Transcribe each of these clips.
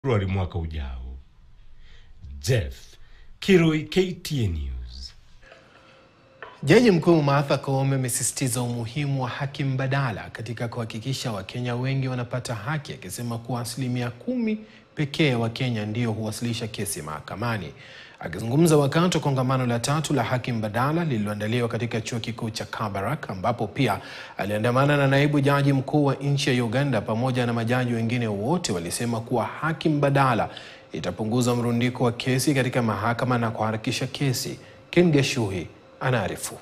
Februari mwaka ujao. Jeff Kirui, KTN News. Jaji Mkuu Martha Koome amesisitiza umuhimu wa haki mbadala katika kuhakikisha Wakenya wengi wanapata haki, akisema kuwa asilimia kumi pekee ya Wakenya ndio huwasilisha kesi mahakamani. Akizungumza wakati wa kongamano la tatu la haki mbadala lililoandaliwa katika chuo kikuu cha Kabarak, ambapo pia aliandamana na naibu jaji mkuu wa nchi ya Uganda pamoja na majaji wengine, wote walisema kuwa haki mbadala itapunguza mrundiko wa kesi katika mahakama na kuharakisha kesi. Ken Geshuhi anaarifu.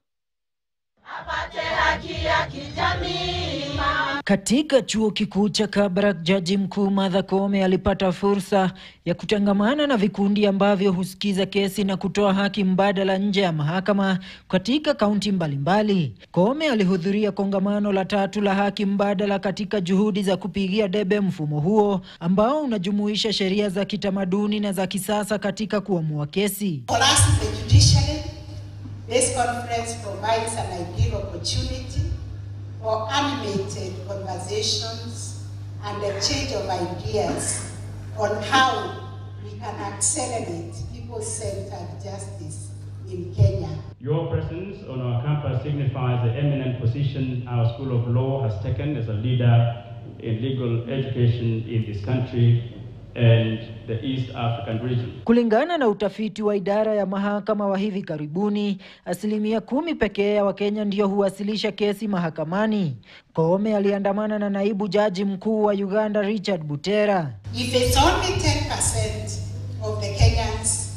Katika chuo kikuu cha Kabarak, jaji mkuu Martha Koome alipata fursa ya kutangamana na vikundi ambavyo husikiza kesi na kutoa haki mbadala nje ya mahakama katika kaunti mbalimbali. Koome alihudhuria kongamano la tatu la haki mbadala katika juhudi za kupigia debe mfumo huo ambao unajumuisha sheria za kitamaduni na za kisasa katika kuamua kesi. For us in the judiciary, this conference provides an ideal opportunity for animated conversations and a change of ideas on how we can accelerate people-centered justice in Kenya. Your presence on our campus signifies the eminent position our School of Law has taken as a leader in legal education in this country and the East African region. Kulingana na utafiti wa idara ya mahakama wa hivi karibuni, asilimia kumi pekee ya Wakenya ndio huwasilisha kesi mahakamani. Koome aliandamana na naibu jaji mkuu wa Uganda Richard Butera. If it's only 10% of the Kenyans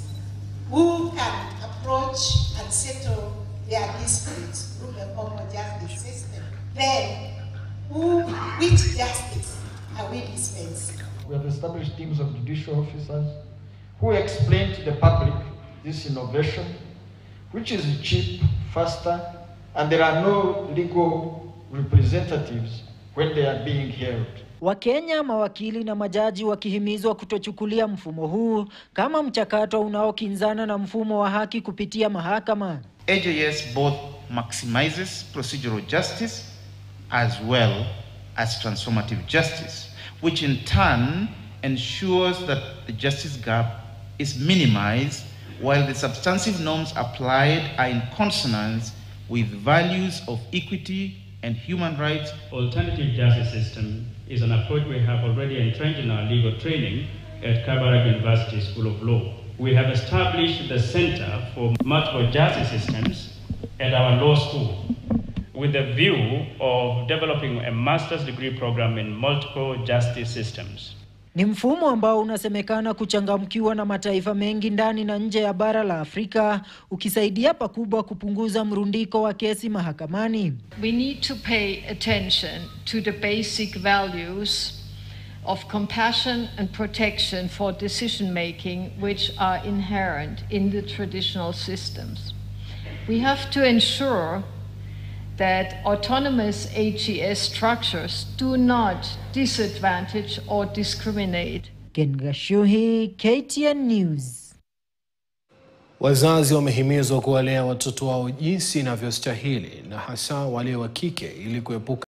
who can approach and settle their disputes through the formal justice system, then who, which justice are we dispensing? We have established teams of judicial officers who explain to the public this innovation, which is cheap, faster, and there are no legal representatives when they are being held. Wakenya, mawakili na majaji wakihimizwa kutochukulia mfumo huu kama mchakato unaokinzana na mfumo wa haki kupitia mahakama. AJS both maximizes procedural justice as well as transformative justice, which in turn ensures that the justice gap is minimized while the substantive norms applied are in consonance with values of equity and human rights. Alternative justice system is an approach we have already entrenched in our legal training at Kabarak University School of Law. We have established the Center for Multiple Justice Systems at our law school with the view of developing a master's degree program in multiple justice systems. Ni mfumo ambao unasemekana kuchangamkiwa na mataifa mengi ndani na nje ya bara la Afrika, ukisaidia pakubwa kupunguza mrundiko wa kesi mahakamani. We need to pay attention to the basic values of compassion and protection for decision making, which are inherent in the traditional systems. We have to ensure that autonomous AGS structures do not disadvantage or discriminate. Ken Gashuhi, KTN News. Wazazi wamehimizwa kuwalea watoto wao jinsi inavyostahili na hasa wale wa kike ili kuepuka